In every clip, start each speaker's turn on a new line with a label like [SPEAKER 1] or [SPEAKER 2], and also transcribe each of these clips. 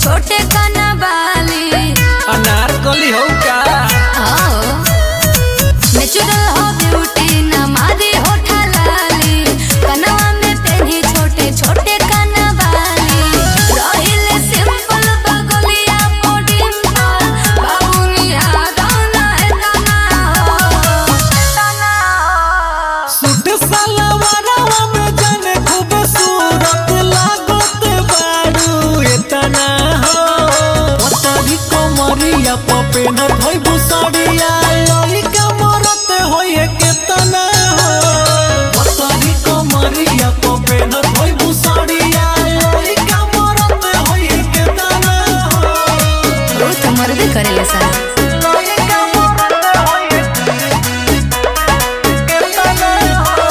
[SPEAKER 1] छोटे कनवाली
[SPEAKER 2] अनारकली हो का
[SPEAKER 1] नेचुरल हो ब्यूटी न मारी होठा लाली कनवा में पेनी छोटे छोटे कनवाली रहिले सिंपल बगलिया पोडिम पर बाबुनिया गाना है तना हो तना हो
[SPEAKER 2] सूट सलवारवा में जाने खूबसूरत लागत बारू एतना हो पतरी कमरिया पपे न धइबू साड़िया लइका मरत होए केतना हो पतरी कमरिया पपे न धइबू साड़िया लइका मरत होए केतना हो
[SPEAKER 1] वो तो मर्द करेले सा
[SPEAKER 2] लइका मरत होए केतना हो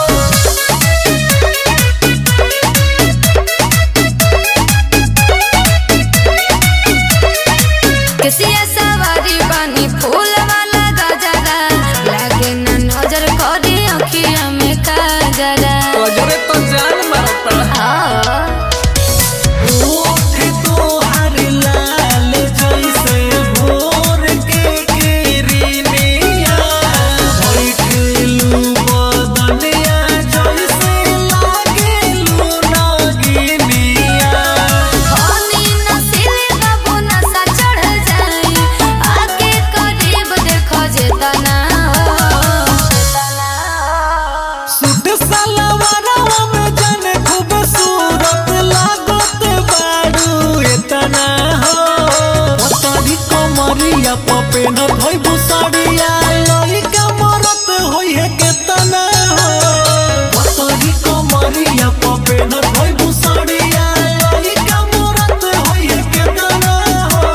[SPEAKER 1] किसिया सवारी बानी फूल वाला गजरा लागे न नजर करी अखिया में काजरा
[SPEAKER 2] गजरे तो जान मारता ओठ तोहार लाल जैसे भोर के किरनिया बैठलू बदनिया जैसे लागेलू नागिनिया
[SPEAKER 1] पानी नसीले बाबू नशा चढ़ जाई आके करीब देखो जे तना
[SPEAKER 2] सूट सलवारवा में जाने खूबसूरत लागत बारू एतना हो पतरी कमरिया पपे न धइबू साड़िया लइका मरत होइहे केतना हो पतरी कमरिया पपे न धइबू साड़िया लइका मरत होइहे केतना हो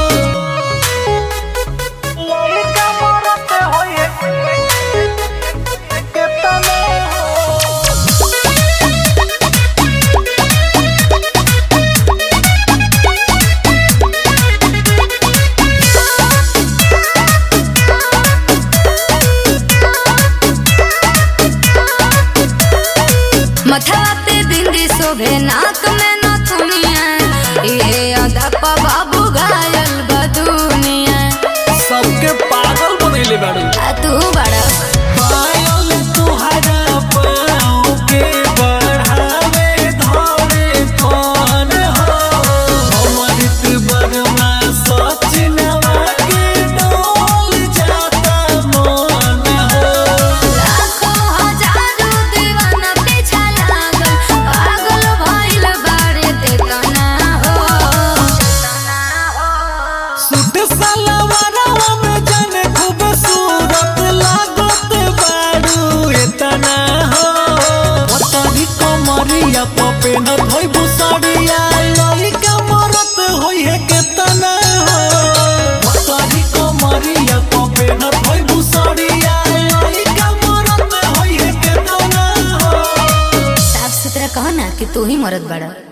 [SPEAKER 2] लइका मरत होइहे केतना हो
[SPEAKER 1] मथवा पे बिंदी शोभे नाक में नथुनिया ये अदा पा बाबू घायल बदुनिया
[SPEAKER 2] सबके पागल बनैले बाड़ू
[SPEAKER 1] आ तू बड़ा
[SPEAKER 2] पायल तुहरा पाँव के बढ़ावे धरे कौन हो अमृत बर्मा सचिनवा के डोल जाता मन हो
[SPEAKER 1] लाखों हजारों दीवाना पीछा लागल पागल भइल बारे ते तना हो तना हो
[SPEAKER 2] सूट सलवारवा में जाने खूबसूरत लागत बारू एतना हो पतरी कमरिया पपे न धइबू साड़िया लइका मरत होइहे केतना हो पतरी कमरिया पपे न धइबू साड़िया लइका मरत होइहे केतना हो
[SPEAKER 1] साफ सुथरा कहो ना कि तू ही मरद बड़ा